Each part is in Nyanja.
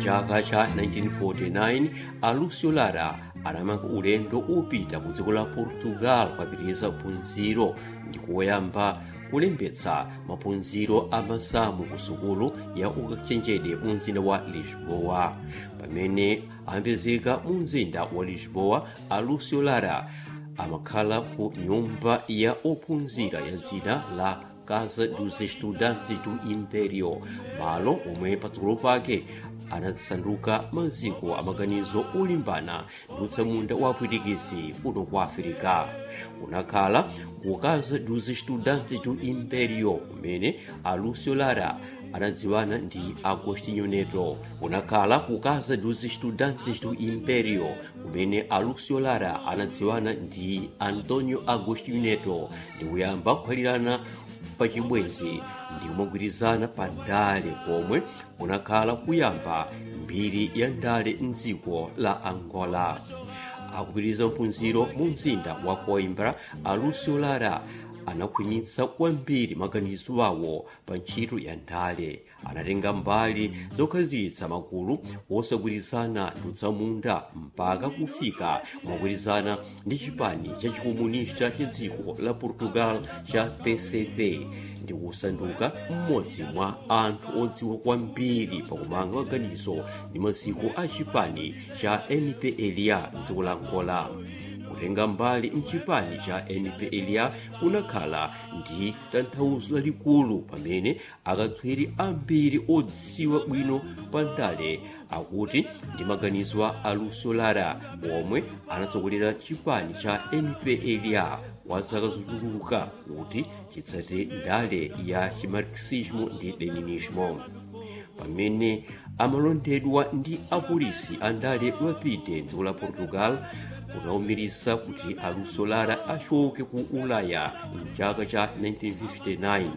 mchaka cha 1949 a lucio lara anamanga ulendo upita ku dziko la portugal kukapitiriza phunziro ndi kuyamba kulembetsa maphunziro a masamu ku sukulu ya ukachenjede mu mzinda wa lisboa pamene ayambezeka mu mzinda wa lisboa a lucio lara amakhala ku nyumba ya ophunzira ya dzina la casa dos estudantes do imperio malo omwe patsogolo pake anasanduka maziko amaganizo olimbana ndi utsamunda wa apwitikizi kuno kwa afirika kunakhala ku casa dos estudantes do imperio kumene a lucio lara anadziwana ndi agostinho neto kunakhala ku casa dos estudantes do imperio kumene a lucio lara anadziwana ndi antonio agostinho neto ndi kuyamba kukhalirana pachibwenzi ndi kumagwirizana pa ndale komwe kunakhala kuyamba mbiri ya ndale mdziko la angola akupitiriza mphunziro mu mzinda wa coimbra a lucio lara anakhwimitsa kwambiri maganizo awo pa ntchito ya ndale anatenga mbali zokhazikitsa magulu osagwirizana ndi utsamunda mpaka kufika mogwirizana ndi chipani cha chikomunista cha dziko la portugal cha pcp ndi kusanduka mmodzi mwa anthu odziwa kwambiri pakumanga maganizo ndi maziko a chipani cha mpla mdziko la angola kutenga mbali mchipani cha mpla kunakhala ndi tanthauzo lalikulu pamene akatswiri ambiri odziwa bwino pa ndale akuti ndi maganizo a lucio lara omwe anatsogolera chipani cha mpla kwa zaka zochuluka kuti chitsate ndale ya chimarxismo ndi leninismo pamene amalondedwa ndi apolisi a ndale wapite dziko la portugal kunawumirisa kuti a lucio lara achoke ku ulaya mchaka cha 1959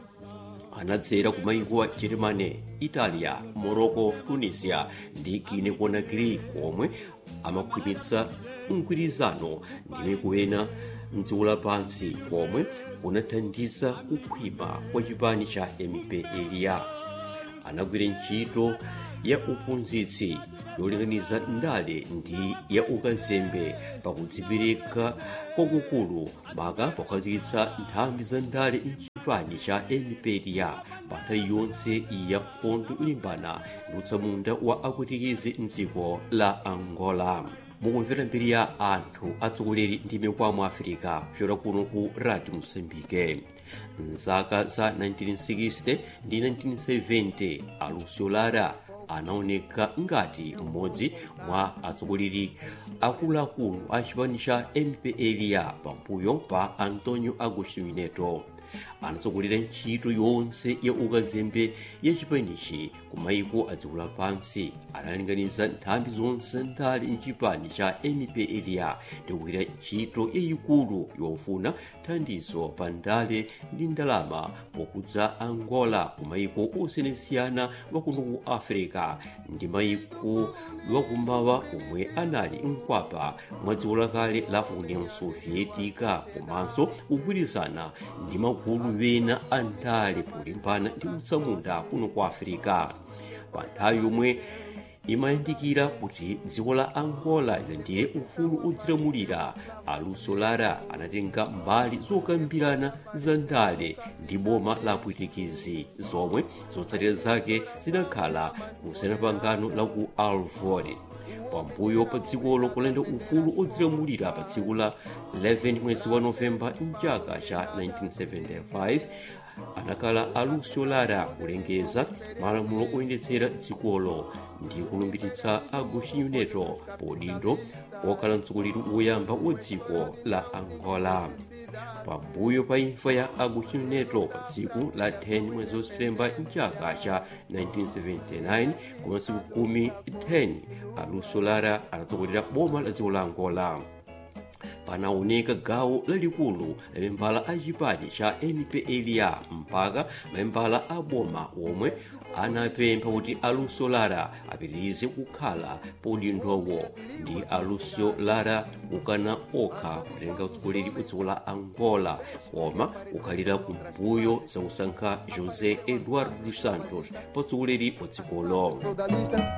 anadzera ku maiko a germany italia morocco tunisia ndi guine conakry komwe amakhwimitsa mgwirizano ndi miku ena mdziko lapansi komwe kunathandiza kukhwima kwa chipani cha mpla anagwira ntchito ya uphunzitsi yolinganiza ndale ndi ya ukazembe pakudzipereka kwakukulu maka pokhazikitsa nthambi za ndale mchipani cha mpla pa nthawi yonse ya nkhondo ilimbana ndi utsamunda wa apwitikizi mdziko la angola mukumvera mbiri ya anthu atsogoleri ndi mikwamo afirika kuchokera kuno ku radio mosambike mzaka za 1960 ndi 1970 a lucio lara anaoneka ngati mmodzi mwa atsogoleri akuluakulu a chipani cha mpla pambuyo pa antonio agostinho neto anatsogolera ntchito yonse ya ukazembe ya chipanichi ku maiko a dziko lapansi analinganiza nthambi zonse ndale mchipani cha mpla ndikugwira ntchito yayikulu yofuna thandizo pa ndale ndi ndalama pokudza angola ku maiko osiyanasiyana wakuno ku africa ndi maiko wakumawa omwe anali mkwapa mwa dziko lakale la union sovietica komanso kugwirizana ndi magulu wena a ndale polimbana ndi utsamunda kuno ku africa pa nthawi yomwe imayandikira kuti dziko la angola lilandire ufulu odzilamulira a lucio lara anatenga mbali zokambirana za ndale ndi boma la pwitikizi zomwe zotsatira zake zinakhala kusiyana pangano la ku alvord pambuyo pa dzikolo kulanda ufulu odzilamulira pa tsiku la 11 mwezi wa novemba mchaka cha 1975 anakhala a lucio lara kulengeza malamulo oyendetsera dzikolo ndi kulumbiritsa agostinho neto podindo okhala mtsogoleri woyamba wa dziko la angola pambuyo pa imfa ya agostinho neto pa tsiku la 10 mwezi wa septemba mchaka cha 1979 koma tsiku kumi 10 a lucio lara anatsogolera boma la dziko la angola panaoneka gawo lalikulu la membala a chipani cha mpla mpaka membala a boma omwe anapempha kuti a lucio lara apitirize kukhala podindowo ndi a lucio lara kukana okha kutenga utsogoleri wa dziko la angola koma kukhalira kumbuyo zakusankha josé eduardo dos santos pa utsogoleri wa dzikolo